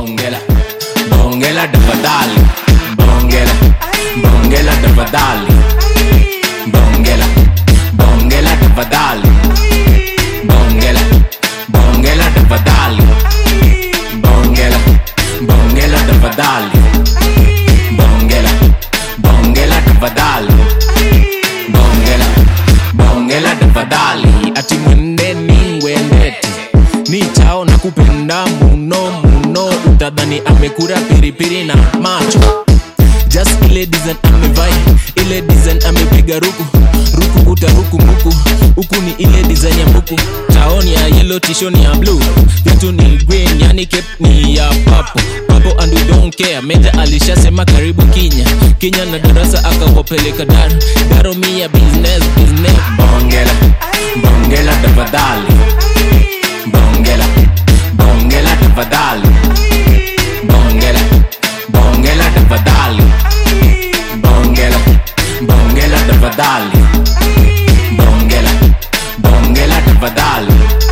bongela bongela tafadhali bongela bongela tafadhali bongela bongela tafadhali bongela bongela tafadhali bongela bongela tafadhali bongela bongela tafadhali bongela bongela tafadhali ati mwendeni wendete ni chao na kupenda muno muno utadhani amekura piripiri na macho just ile design amevai ile design amepiga ruku ruku utaruku muku huku ni ile design ya mbuku taoni ya yellow tishoni ya blue vitu ni green yani cape ni ya papo papo and we don't care meja alishasema karibu kinya kinya na darasa akawapeleka daro daro mi ya business business bongela bongela tafadhali bongela bongela tafadhali bongela bongela tafadhali bongela bongela tafadhali bongela bongela tafadhali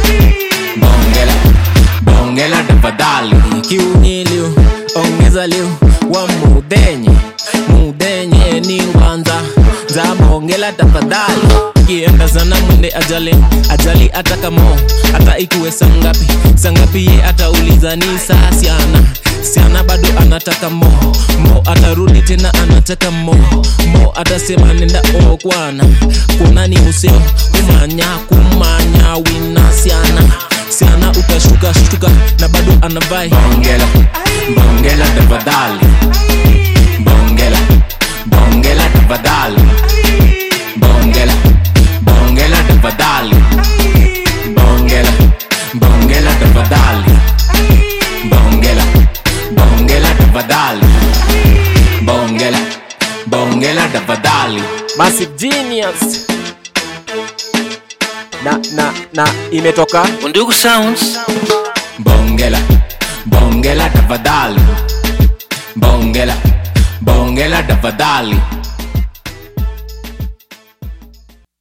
bongela bongela tafadhali kiunyiliu ongeza liu wa mudenye mudenye ni ngwanza za bongela tafadhali kienda sana mwende ajali ajali atakamo hata ikuwe sangapi sangapi ye atauliza ni saa siana siana bado anataka mo mo atarudi tena anataka mo mo atasema nenda okwana kuna ni useo kumanya kumanya wina siana siana utashuka shuka na bado anavai bongela bongela tafadhali bongela bongela tafadhali bongela bongela tafadhali bongela bongela tafadhali bongela bongela tafadhali bongela bongela tafadhali Massive Genius na na na imetoka Undugu Sounds. bongela bongela tafadhali bongela bongela tafadhali